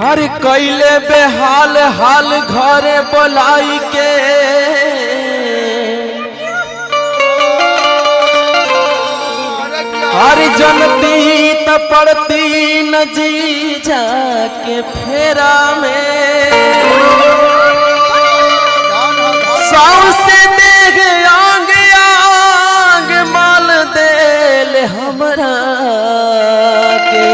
अरे कैले बेहाल हाल घरे बोलाई के अरे जनती त पड़ती न जी जाके फेरा में साउसे देख आंग आंग माल देल हमरा के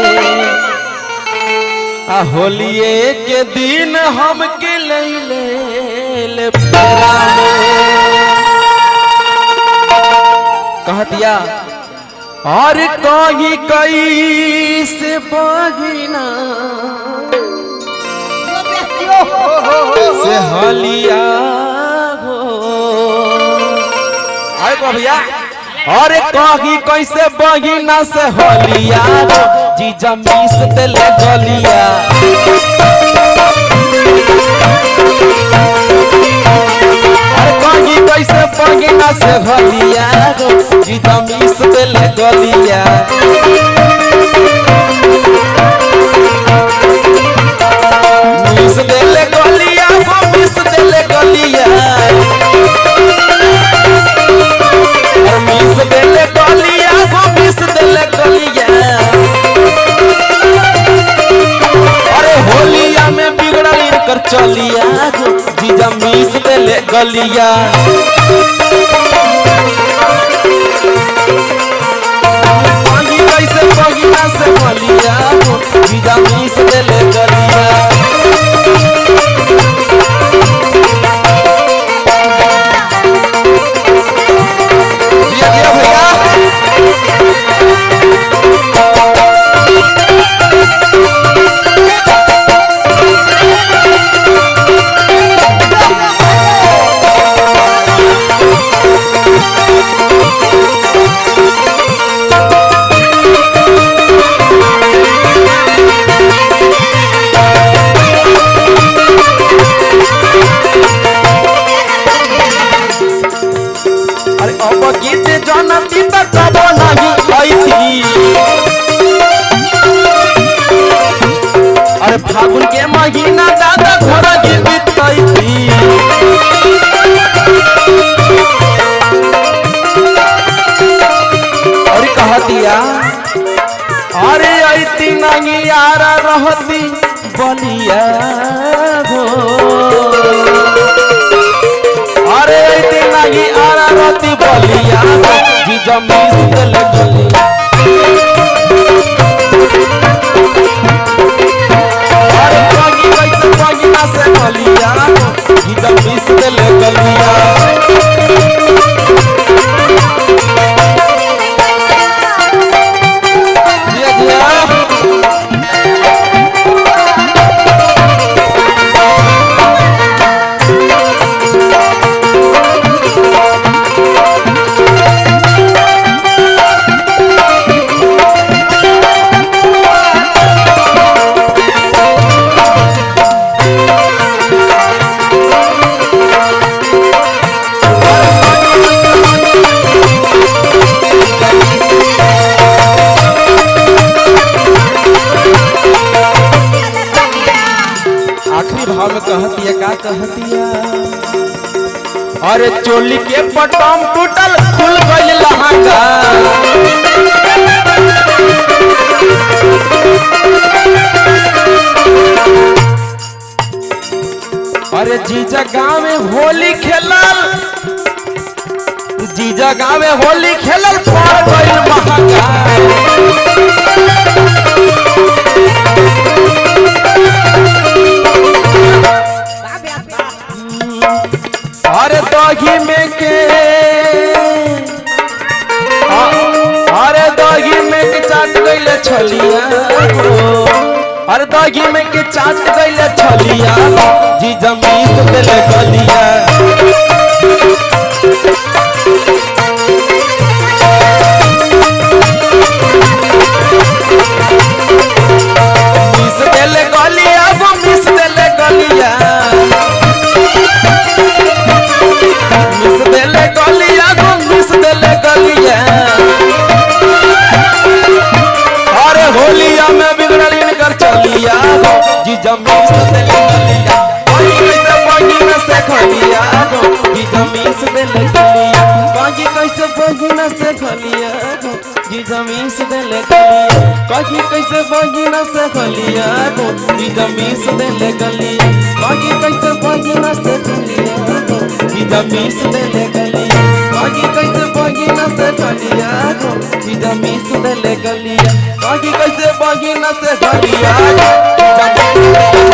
आ होलिए के दिन हमके लैले ले फेरा में कह दिया और कही कई से बगिना से हलिया हो आए को भैया अरे कही कैसे बगिना से हलिया हो जीजा मीस देले गलिया अरे कही कैसे बगिना से हलिया हो जीजा मीस देले गलिया मीस देले गलिया हो मीस देले गलिया और मीस देले गलिया हो मीस देले गलिया अरे होलिया में बिगड़ल इनकर चलिया हो जीजा मीस देले गलिया पानी कैसे बगिया से मलिया हो जीजा मीस देले गलिया दिया दिया भैया अरे अब गीत जनती त कबो नहीं ऐती अरे फागुन के महीना दादा घर जीवित कैती और कह दिया अरे ऐती नहीं यार रहती बलिया हो अरे ऐती नहीं आरा रोती बलिया जी जमीन दिल गलिया अरे पागी वैसे पागी ना से बलिया जी जमीन दिल गलिया जिया जिया आखिरी भाव में कहतिया का कहतिया अरे चोली के पटम टूटल खुल गइल लहंगा अरे जीजा गाँव में होली खेलल जीजा गाँव में होली खेलल पड़ गइल महंगा अरे दही में के आ- अरे दही में के चाट गइले छलिया हो। अरे दही में के चाट गइले छलिया जी जमीन देले गलिया मिस देले गलिया वो मिस देले गलिया मिस देले गलिया गो मिस देले गलिया अरे होलिया में बिगड़ल इनकर चलिया गो जीजा मीस देले गलिया कहीं कैसे बहिना से खलिया गो जीजा मीस देले गलिया कहीं कैसे बहिना से खलिया गो जीजा मीस देले गलिया कहीं कैसे बहिना से खलिया गो जीजा मीस देले गलिया कहीं कैसे बहिना से खलिया गो जीजा मीस देले गलिया कहीं कैसे बहिना से खलिया गो जीजा मीस देले गलिया कहीं कैसे बहिना से खलिया गो जीजा मीस देले